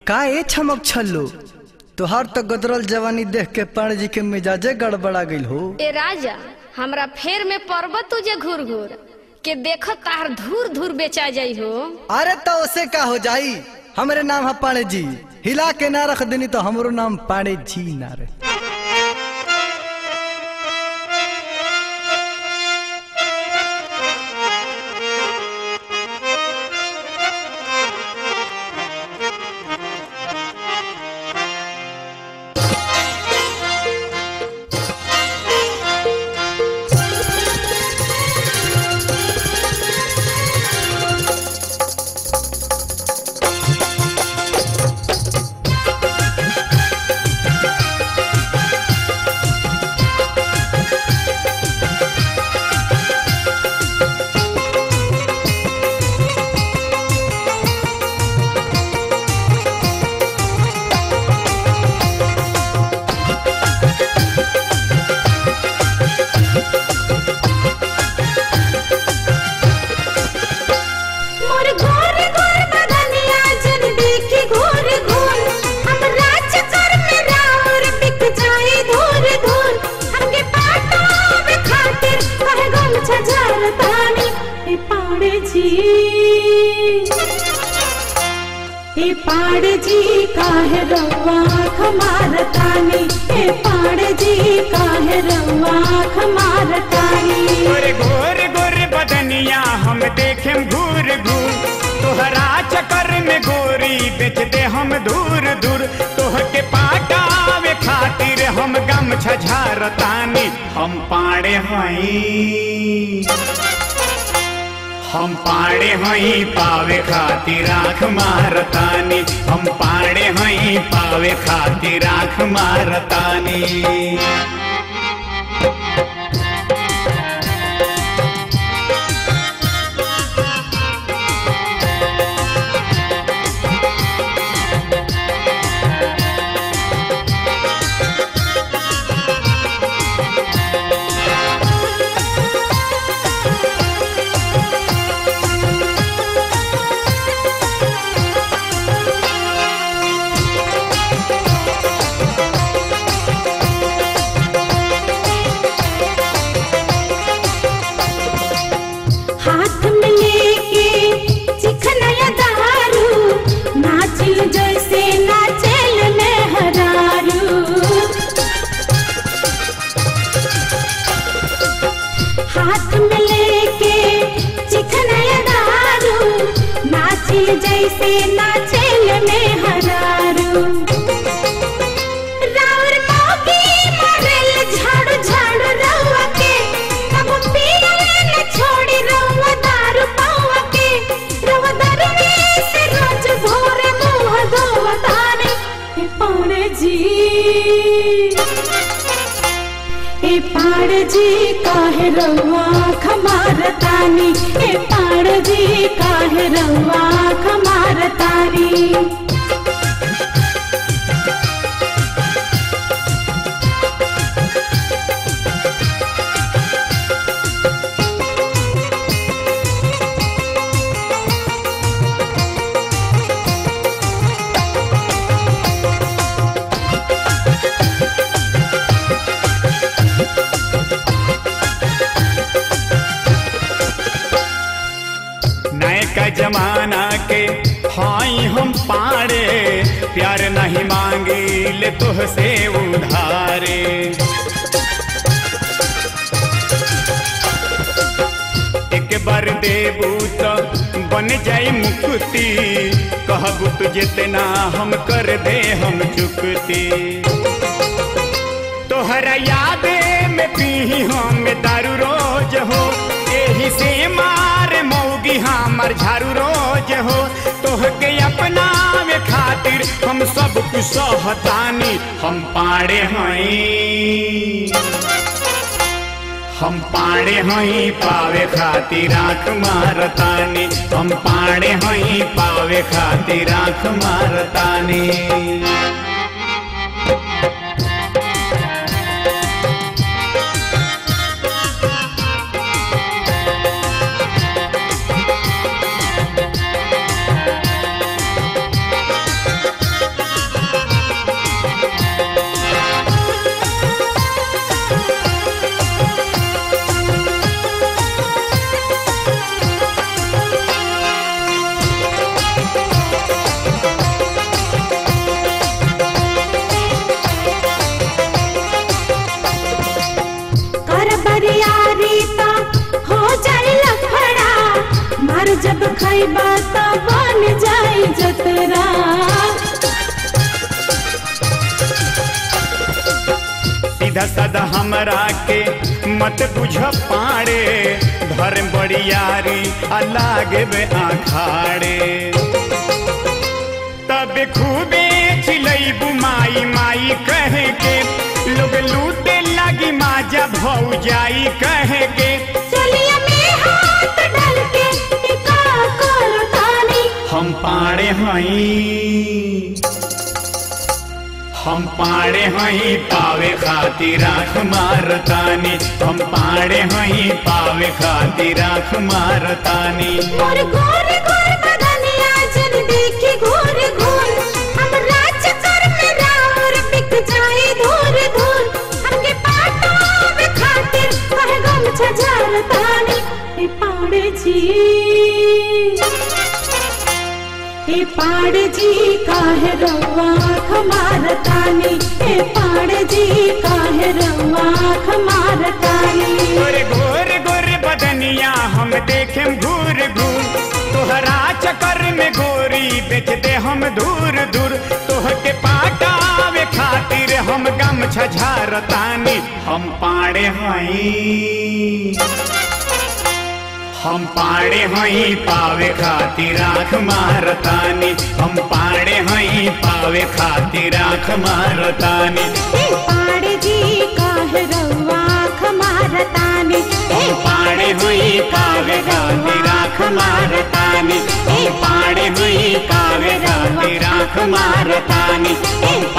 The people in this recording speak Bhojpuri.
का ए छमक छल्लो तोहार तो गदरल जवानी देख के पाण जी के मिजाजे गड़बड़ा गइल हो ए राजा हमरा फेर में पर्वत तुझे घूर घूर के देख तार धूर धूर बेचा जाई हो अरे तो उसे का हो जाई हमरे नाम है पाणे जी हिला के ना रख देनी तो हमरो नाम पाणे जी ना रे मोर घोर घोर बदनिया जन देखी घोर घोर हम राज कर में राउर बिक जाए धूर धूर हमके पाटावे खातिर कहे गम छजार तानी ए पाड़े जी ए पाड़ जी काहे रउआ खमारतानी ए पाड़ जी काहे रउआ खमारतानी गोरे गोरे गोरे बदनिया हम देखेम घूर घूर तोहरा चक्कर में गोरी बेच दे हम दूर दूर तोह के पाटावे खातिर हम गम छझारतानी हम पाड़े हई हम पाड़े हई पावे खातिर आँख मारतानी हम पाड़े हई पावे खातिर आँख मारतानी हाथ में लेके चिखनया दारू नाचिल जैसे नाचेल में हरारू हाथ में लेके चिखनया दारू नाचिल जैसे नाचेल में हरारू राउर मौगी मरल झाड़ू झाड़ू रउआ के तब पियले न छोड़ी रउआ दारू पौआ के रउआ दारू से रोज भोरे मुंह धोवा ताने ए पौड़े जी ए पाड़ जी काहे रउआ खमारतानी ए पाड़ जी काहे रउआ खमारतानी नए का जमाना के हाई हम पाड़े प्यार नहीं मांगी ले तुह से उधारे एक बार देबू तो बन जाई मुक्ति कहबू तो जितना हम कर दे हम चुकती तोहरा यादे में पी हम दारू रोज हो एही से मार मौगी हमर झारू रोज हो तोहके अपना में खातिर हम सब कुछ सहतानी हम पाड़े हई हम पाड़े हई पावे खातिर आँख मारतानी हम पाड़े हई पावे खातिर आँख मारतानी अरे जब खैबा त बन जाई जतरा सीधा साधा हमरा के मत बुझ पाड़े धर्म बड़ियारी अलागे बे आखाड़े तब खूबे चिलैबू माई माई कह के लोग लूटे लगी माजा भौ जाई कह के चलिया में हाथ डाल के टिका कर तानी हम पाड़े हई हम पाड़े हई पावे खातिर आँख मारतानी हम पाड़े हई पावे खातिर आँख मारतानी मोर गोर गोर बदनिया जन देखी घूर घूर हम राज कर में रावर बिक जाए धूर धूर हमके पाटावे खातिर कह गम छजार तानी ए पाड़े जी ए पाड़ जी काहे रउआ आँख मारतानी ए पाड़ जी काहे रउआ आँख मारतानी गोरे गोरे गोरे बदनिया हम देखे घूर घूर तोहरा चक्कर में गोरी बेच दे हम दूर दूर तोह के पाटावे खातिर हम गम छझारतानी हम पाड़े हई हम पाड़े हई पावे खातिर आँख मारतानी हम पाड़े हई पावे खातिर आँख मारतानी ए पाड़ जी काहे रउआ आँख मारतानी ए पाड़े हुई कावे गाती राख मारतानी ए पाड़े हुई कावे गाती राख मारतानी ए